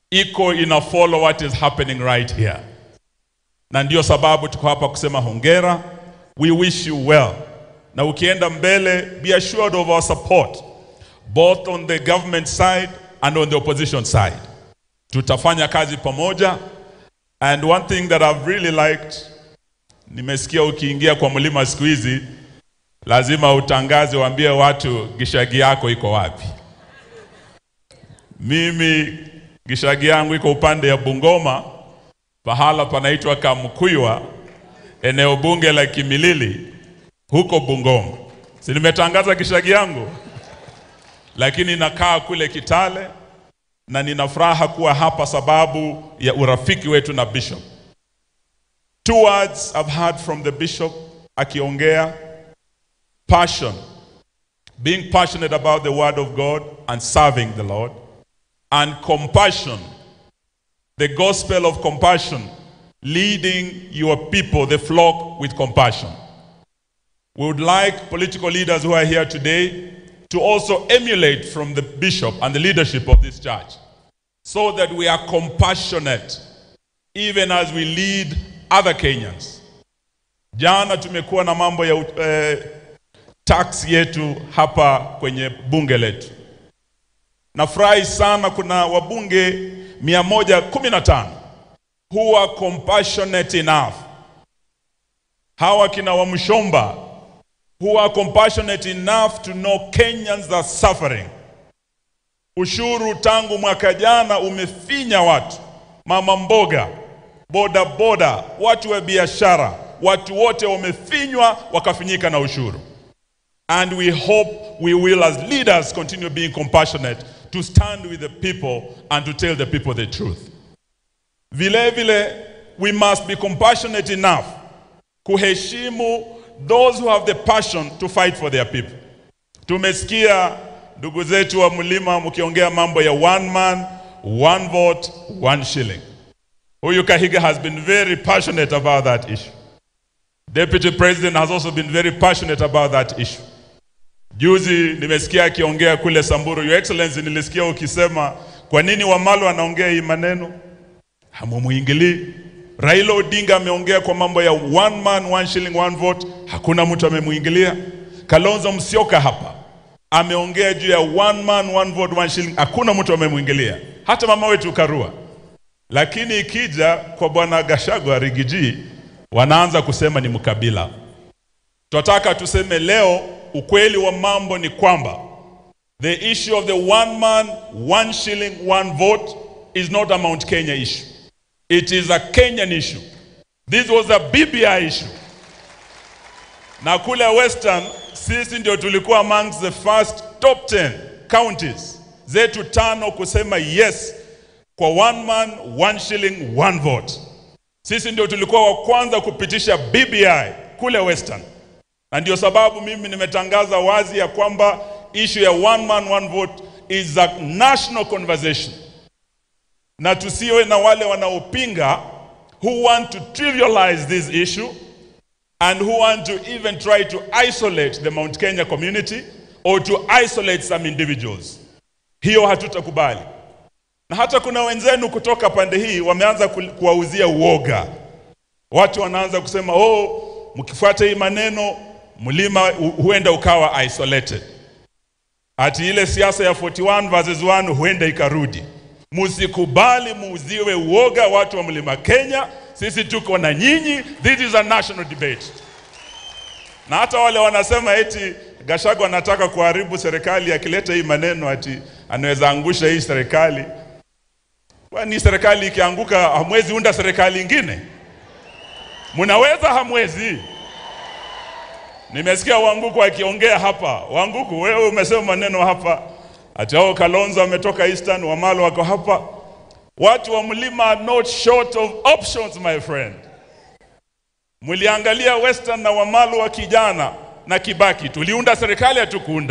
iko ina follow what is happening right here, na ndio sababu tuko hapa kusema hongera. We wish you well, na ukienda mbele, be assured of our support both on the government side and on the opposition side. Tutafanya kazi pamoja, and one thing that I've really liked, nimesikia ukiingia kwa mlima siku hizi lazima utangaze, waambie watu gishagi yako iko wapi. Mimi gishagi yangu iko upande ya Bungoma, pahala panaitwa Kamkuywa, eneo bunge la Kimilili huko Bungoma. Si nimetangaza gishagi yangu, lakini nakaa kule Kitale na nina furaha kuwa hapa sababu ya urafiki wetu na bishop. Two words I've heard from the bishop akiongea passion, being passionate about the word of God and serving the Lord, and compassion, the gospel of compassion, leading your people, the flock, with compassion. We would like political leaders who are here today to also emulate from the bishop and the leadership of this church so that we are compassionate even as we lead other Kenyans. Jana tumekuwa na mambo ya eh, tax yetu hapa kwenye bunge letu. Nafurahi sana kuna wabunge 115 who are compassionate enough. Hawa kina Wamshomba who are compassionate enough to know Kenyans are suffering. Ushuru tangu mwaka jana umefinya watu, mama mboga, boda boda, watu wa biashara, watu wote wamefinywa wakafinyika na ushuru. And we hope we will as leaders continue being compassionate to stand with the people and to tell the people the truth. Vile vile we must be compassionate enough kuheshimu those who have the passion to fight for their people. Tumesikia ndugu zetu wa mlima mkiongea mambo ya one man, one vote, one shilling. Huyu Kahiga has been very passionate about that issue. Deputy President has also been very passionate about that issue. Juzi nimesikia akiongea kule Samburu, Your Excellency, nilisikia ukisema kwa nini Wamalo anaongea hii maneno, hamumuingilii. Raila Odinga ameongea kwa mambo ya one man one shilling one vote, hakuna mtu amemuingilia. Kalonzo Musyoka hapa ameongea juu ya one man one vote one shilling, hakuna mtu amemuingilia, hata mama wetu Karua. Lakini ikija kwa bwana Gashagwa Rigiji, wanaanza kusema ni mkabila. Tunataka tuseme leo, ukweli wa mambo ni kwamba the issue of the one man one shilling one vote is not a Mount Kenya issue. It is a Kenyan issue. This was a BBI issue. Na kule Western sisi ndio tulikuwa amongst the first top 10 counties zetu tano kusema yes kwa one man one shilling one vote. Sisi ndio tulikuwa wa kwanza kupitisha BBI kule Western, na ndio sababu mimi nimetangaza wazi ya kwamba issue ya one man one vote is a national conversation na tusiwe na wale wanaopinga who want to trivialize this issue and who want to even try to isolate the Mount Kenya community or to isolate some individuals. Hiyo hatutakubali. Na hata kuna wenzenu kutoka pande hii wameanza ku- kuwauzia uoga. Watu wanaanza kusema oh, mkifuata hii maneno mlima hu- huenda ukawa isolated. Ati ile siasa ya 41 versus 1 huenda ikarudi. Musikubali muuziwe uoga watu wa mlima Kenya. Sisi tuko na nyinyi, this is a national debate. Na hata wale wanasema eti Gachagua anataka kuharibu serikali akileta hii maneno ati anaweza angusha hii serikali. Kwani serikali ikianguka hamwezi unda serikali ingine? Mnaweza hamwezi? Nimesikia Wanguku akiongea hapa. Wanguku, wewe umesema maneno hapa ati hao Kalonzo ametoka Eastern, Wamalo wako hapa. Watu wa mlima are not short of options my friend. Mliangalia Western na Wamalo wa kijana na Kibaki, tuliunda serikali hatukuunda